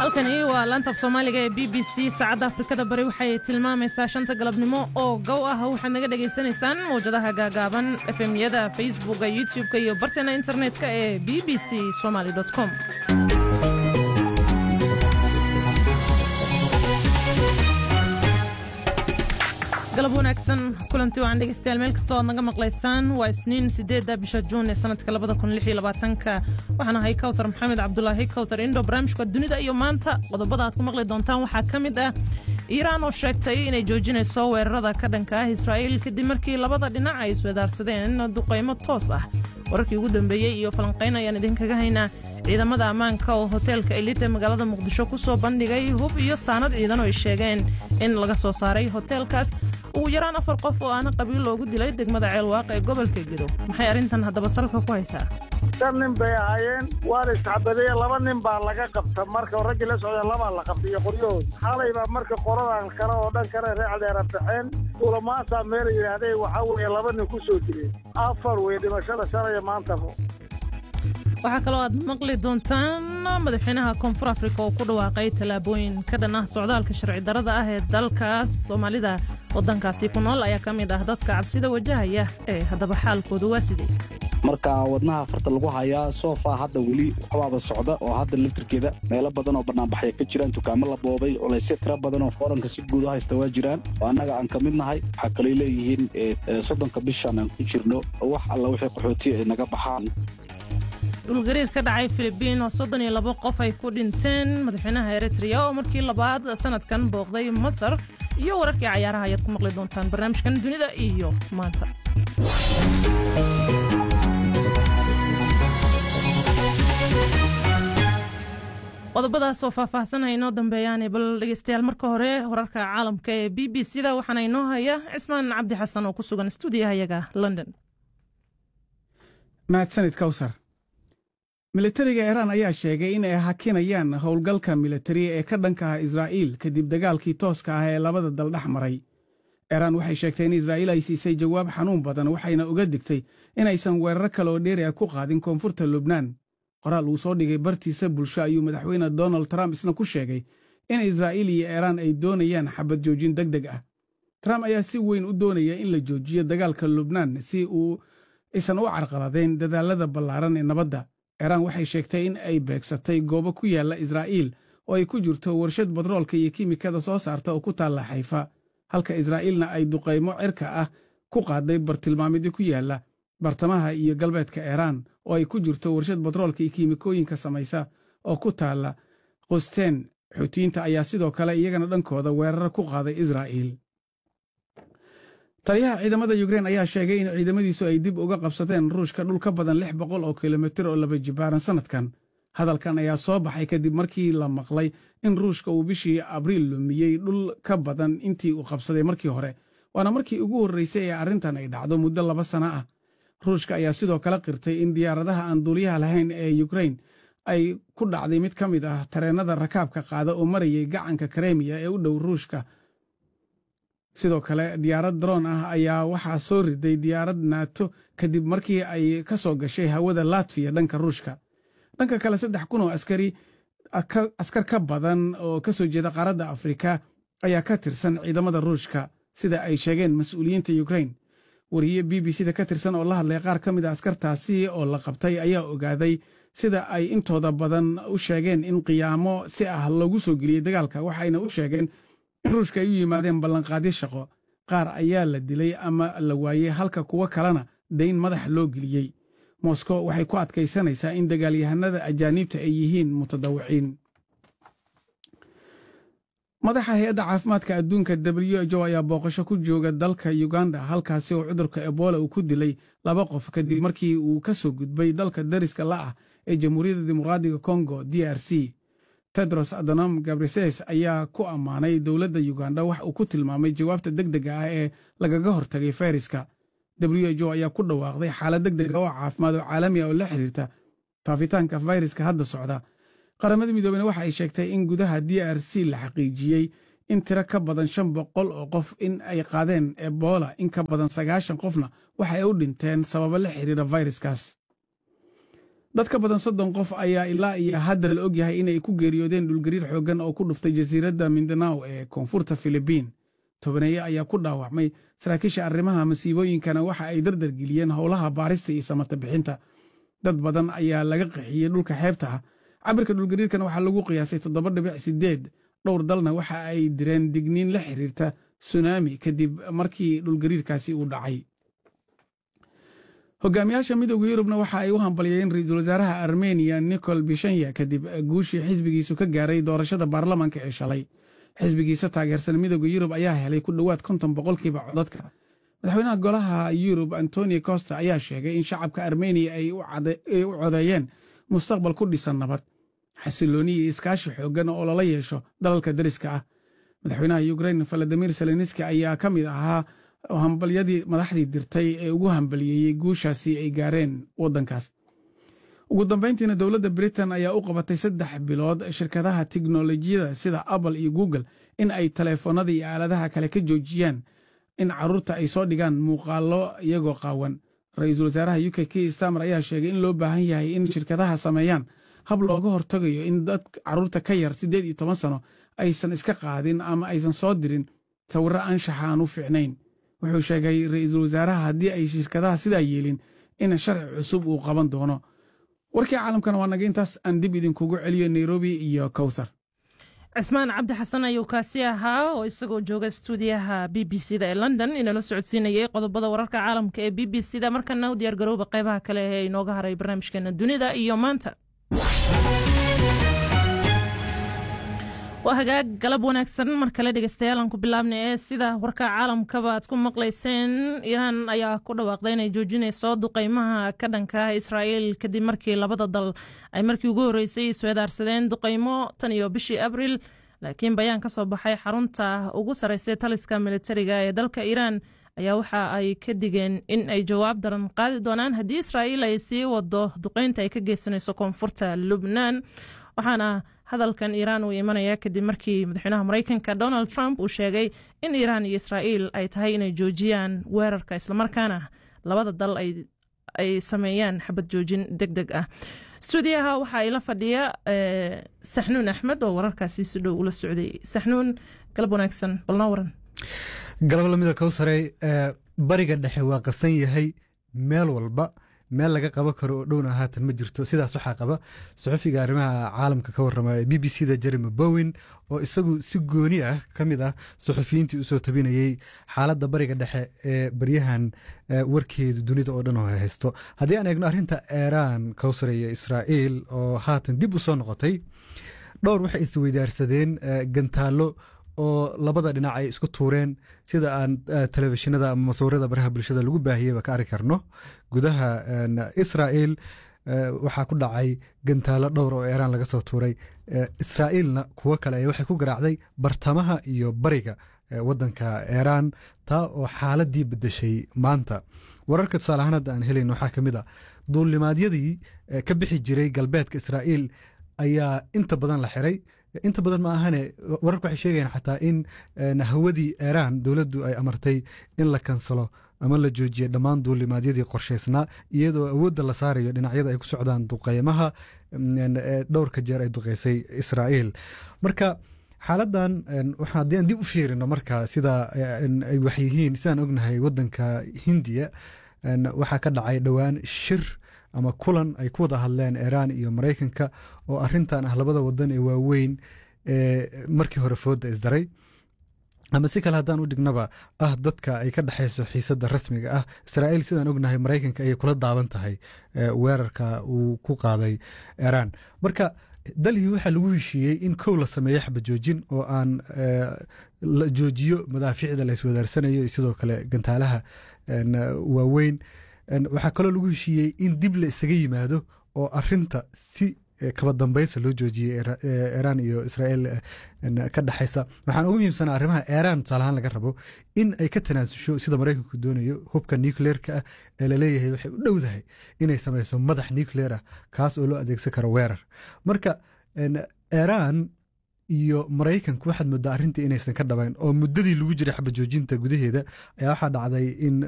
halkani waa laanta af soomaaliga ee b b c saacadda afrikada bari waxay tilmaamaysaa shanta galabnimo oo gow ah waxaad naga dhagaysanaysaan mawjadaha gaagaaban efemyada facebooka youtub-ka iyo barteena internet-ka ee b b c somaly com galab wanaagsan kulanti wacan dhegeystayaal meel kastoo aad naga maqlaysaan waa isniin sideedda bisha juun ee sanadka labada kun lix iyo labaatanka waxaan ahay kawtar maxamed cabdulaahi kawtar indho barnaamijka dunida iyo maanta qodobada aad ku maqli doontaan waxaa ka mid ah iiraan oo sheegtay inay joojinayso weerarada ka dhanka ah israa'iil kadib markii labada dhinac ay iswadaarsadeen duqaymo toos ah wararkii ugu dambeeyey iyo falanqayn ayaan idinkaga haynaa ciidamada ammaanka oo hoteelka elite magaalada muqdisho ku soo bandhigay hub iyo saanad ciidan oo ay sheegeen in laga soo saaray hoteelkaas ugu yaraan afar qof oo aana qabiil loogu dilay degmada ceelwaaq ee gobolka gedo maxay arrintan haddaba salka ku haysaa shan nin bay ahaayeen waana isxabadeye laba nin baa laga qabta marka raggii la socda labaa la qabta iyo qoryahood xalay baa marka qoradan kale oo dhan kale reecdeera baxeen kulamaasaa meela yidhaahdee waxaa weeye laba nin ku soo jireen afar wey dhimashada shalaya maantaba waxaa kaloo aad maqli doontaan madaxweynaha koonfur afrika oo ku dhawaaqay tallaabooyin ka dhan ah socdaalka sharci darada ah ee dalkaas soomaalida waddankaasi ku nool ayaa ka mid ah dadka cabsida wajahaya ee haddaba xaalkooda waa sidee marka wadnaha farta lagu hayaa soofaa hadda weli waxbaaba socda oo hadda laftirkeeda meelo badan oo bannaanbaxya ka jiraan dukaamo la boobay culaysyo tira badan oo fooranka si guud u haysta waa jiraan oo annaga aan ka mid nahay waxaa kalay leeyihiin soddonka bishan aan ku jirno wax alla wixii qaxootiya ay naga baxaan dhulgariir ka dhacay filibiin oo soddon iyo labo qof ay ku dhinteen madaxweynaha eritreya oo markii labaad sanadkan booqday masar iyo wararkii cayaaraha ayaad ku maqli doontaan barnaamijkan dunida iyo maanta qodobadaas oo faahfaahsanaya inoo dambeeyaane bal dhegeystayaal marka hore wararka caalamka ee b b c da waxaana inoo haya cismaan cabdi xasan oo ku sugan stuudiyahayaga london mahadsanid kawsar militariga iiraan ayaa sheegay in ay hakinayaan howlgalka militari ee ka dhanka ah israa'iil kadib dagaalkii tooska ah ee labada dal dhex maray iiraan waxay sheegtay in israa'iil ay siisay jawaab xanuun badan waxayna uga digtay inaysan weeraro kale oo dheeri ah ku qaadin koonfurta lubnaan qoraal uu soo dhigay bartiisa bulsho ayuu madaxweyne donald trump isna ku sheegay in israa'iil iyo iiraan ay doonayaan xabad joojin deg deg ah trump ayaa si weyn u doonaya in la joojiyo dagaalka lubnaan si uu aysan u carqaladayn dadaallada ballaaran ee nabadda iiraan waxay sheegtay in ay beegsatay goobo ku yaalla israa'iil oo ay ku jirto warshad batroolka iyo kiimikada soo saarta oo ku taalla xayfa halka israa'iilna ay duqaymo cirka ah ku qaaday bartilmaamidyo ku yaalla bartamaha iyo galbeedka iiraan oo ay ku jirto warshad batroolka iyo kiimikooyinka samaysa oo ku taalla qusteen xuutiyiinta ayaa sidoo kale iyagana dhankooda weeraro ku qaaday israa'iil taliyaha ciidamada yukrein ayaa sheegay in ciidamadiisu ay dib uga qabsadeen ruushka dhul ka badan lix boqol oo kilomitir oo laba jibaaran sannadkan hadalkan ayaa soo baxay kadib markii la maqlay in ruushka uu bishii abriil lumiyey dhul ka badan intii uu qabsaday markii hore waana markii ugu horraysay ee arrintan ay dhacdo muddo laba sana ah ruushka ayaa sidoo kale qirtay in diyaaradaha aan duuliyaha lahayn ee yukrein ay ku dhacday mid ka mid ah tareennada rakaabka qaada oo marayay gacanka karemiya ee u dhow ruushka sidoo kale diyaarad daroon ah ayaa waxaa soo riday diyaarad naato kadib markii ay ka soo gashay hawada latfiya dhanka ruushka dhanka kale saddex kun oo askari askar ka badan oo ka soo jeeda qaaradda afrika ayaa ka tirsan ciidamada ruushka sida ay sheegeen mas-uuliyiinta yukrein wariye b b c da ka tirsan oo la hadlay qaar ka mid a askartaasi oo la qabtay ayaa ogaaday sida ay intooda badan u sheegeen in qiyaamo si ah loogu soo geliyey dagaalka waxayna u sheegeen in ruushka ay u yimaadeen ballanqaadyo shaqo qaar ayaa la dilay ama la waayey halka kuwo kalena dayn madax loo geliyey moskow waxay ku adkaysanaysaa in dagaalyahanada ajaaniibta ay yihiin mutadawiciin madaxa hay-adda caafimaadka adduunka w h o ayaa booqasho ku jooga dalka uganda halkaasi oo cudurka ebola uu ku dilay laba qof kadib markii uu ka soo gudbay dalka dariska la'ah ee jamhuuriyadda dimuqraadiga kongo d r c tedros adonom gabrises ayaa ku ammaanay dowladda yuganda wax uu ku tilmaamay jawaabta deg dega ah ee lagaga hortagay fayraska w h o ayaa ku dhawaaqday xaalad deg dega oo caafimaad oo caalami ah oo la xiriirta faafitaanka fayraska hadda socda qaramada midoobena waxa ay sheegtay in gudaha d r c la xaqiijiyey in tiro ka badan shan boqol oo qof in ay qaadeen ebola in ka badan sagaashan qofna waxa ay u dhinteen sababo la xiriira fayraskaas dad ka badan soddon qof ayaa ilaa iyo hadda la ogyahay inay ku geeriyoodeen dhulgariir xooggan oo ku dhuftay jasiiradda mindanaw ee koonfurta filibiin tobaneeye ayaa ku dhaawacmay saraakiisha arrimaha masiibooyinkana waxa ay dardargeliyeen howlaha baarista iyo samata bixinta dad badan ayaa laga qaxiyey dhulka xeebta ah cabirka dhulgariirkan waxaa lagu qiyaasay toddoba dhibic sideed dhowr dalna waxa ay direen digniin la xiriirta sunaami kadib markii dhulgariirkaasi uu dhacay hogaamiyaasha midooda yurubna waxa ay u hambalyeen ra-iisul wasaaraha armeniya nicol bishanya kadib guushii xisbigiisu ka gaaray doorashada baarlamaanka ee shalay xisbigiisa taageersan midooda yurub ayaa helay ku dhowaad konton boqolkiiba codadka madaxweynaha golaha yurub antoni costa ayaa sheegay in shacabka armeniya ay u codeeyeen mustaqbal ku dhisan nabad xasilooni iyo iskaashi xooggan oo lala yeesho dalalka dariska ah madaxweynaha ukrain valadimir zelenski ayaa ka mid ahaa hambalyadii madaxdii dirtay ee ugu hambaliyeeyey guushaasi ay gaareen waddankaas ugu dambayntiina dowladda britain ayaa u qabatay saddex bilood shirkadaha tiknolojiyada sida apple iyo google in ay taleefoonnada iyo aaladaha kale ka joojiyaan in carruurta ay soo dhigaan muuqaallo iyagoo qaawan ra-iisul wasaaraha u k k stamer ayaa sheegay in loo baahan yahay in shirkadaha sameeyaan hab looga hortagayo in dad carruurta ka yar siddeed iyo toban sano aysan iska qaadin ama aysan soo dirin sawirro anshaxa aan u fiicnayn wuxuu sheegay ra-iisul wasaaraha haddii ay shirkadaha sidaa yeelin in sharci cusub uu qaban doono warkii caalamkana waa naga intaas aan dib idinkugu celiyo nairobi iyo kowsar cismaan cabdi xasan ayuu kaasi ahaa oo isagoo jooga stuudiyaha b b c da ee london inala socodsiinayay qodobada wararka caalamka ee b b c da markana u diyaar garooba qaybaha kale ee inooga haray barnaamijkeena dunida iyo maanta waa hagaag galab wanaagsan mar kale dhegeystayaal aan ku bilaabna ee sida warka caalamkaba aad ku maqlayseen iiraan ayaa ku dhawaaqday inay joojinayso duqeymaha ka dhanka israa'iil kadib markii labada dal ay markii ugu horreysay isweedaarsadeen duqeymo tan iyo bishii abriil laakiin bayaan ka soo baxay xarunta ugu sarreysay taliska militariga ee dalka iiraan ayaa waxa ay ka digeen in ay jawaab daran qaadi doonaan haddii israa'iil ay sii wado duqeynta ay ka geysanayso koonfurta lubnaan waxaana hadalkan iiraan uu imanaya kadib markii madaxweynaha maraykanka donald trump uu sheegay in iiraan iyo israa'iil ay tahay inay joojiyaan weerarka islamarkaana labada dal ay sameeyaan xabad joojin deg deg ah stuudiyaha waxaa ila fadhiya saxnuun axmed oo wararkaasi si dhow ula socday saxnuun galab wanaagsan balnoo waran galab lamida kowsarey bariga dhexe waa qasan yahay meel walba meel laga qaban karo oo dhowna haatan ma jirto sidaas waxaa qaba saxufiga arrimaha caalamka ka warrama b b c da jeremy bowen oo isagu si gooni ah ka mid ah saxufiyiintii usoo tabinayey xaaladda bariga dhexe ee baryahan warkeedu dunida oo dhan oo haysto haddii aan eegno arrinta iiraan kowsar iyo israa'iil oo haatan dib u soo noqotay dhowr waxay isweydaarsadeen gantaallo oo labada dhinac ay isku tuureen sida aan telefishinada ama masawirada baraha bulshada lagu baahiyeyba ka arki karno gudaha israa'iil waxaa ku dhacay gantaalo dhowr oo iiraan laga soo tuuray israa'iilna kuwo kale ay waxay ku garaacday bartamaha iyo bariga waddanka iiraan taa oo xaaladii bedeshay maanta wararka tusaale ahaan hadda aan helayn waxaa ka mid a duulimaadyadii ka bixi jiray galbeedka israa'iil ayaa inta badan la xiray inta badan ma ahane wararku waxay sheegayaan xataa in hawadii iiraan dowladdu ay amartay in la kansalo ama la joojiya dhammaan duulimaadyadii qorshaysnaa iyadoo awoodda la saarayo dhinacyada ay ku socdaan duqeymaha dhowrka jeer ay duqeysay israa'iil marka xaaladan haddii aan dib u fiirino marka sida ay waxyihiin sidaan ognahay waddanka hindiya waxaa ka dhacay dhowaan shir ama kulan ay ku wada hadleen iiraan iyo maraykanka oo arintan ah labada wadan ee waaweyn ee markii hore fooda isdaray ama si kale haddaan u dhignaba ah dadka ay ka dhexayso xiisadda rasmiga ah israa'iil sidaan ognahay maraykanka ayay kula daaban tahay weerarka uu ku qaaday iiraan marka dalhii waxaa lagu heshiiyey in kow la sameeyo xabajoojin oo aan la joojiyo madaafiicda la iswadaarsanayo iyo sidoo kale gantaalaha waaweyn waxaa kaloo lagu heshiiyey in dib la isaga yimaado oo arinta si kaba dambaysa loo joojiyey iiraan iyo israa'iil ka dhexaysa waxaan ugu muhiimsanaa arrimaha iiraan tusaalahaan laga rabo in ay ka tanaasusho sida maraykanku doonayo hubka nucleerka ah ee laleeyahay waxay u dhowdahay inay samayso madax nucleer ah kaas oo loo adeegsan karo weerar marka iiraan iyo maraykanku waxaad moodaa arrintii inaysan ka dhabayn oo muddadii lagu jiray xabajoojinta gudaheeda ayaa waxaa dhacday in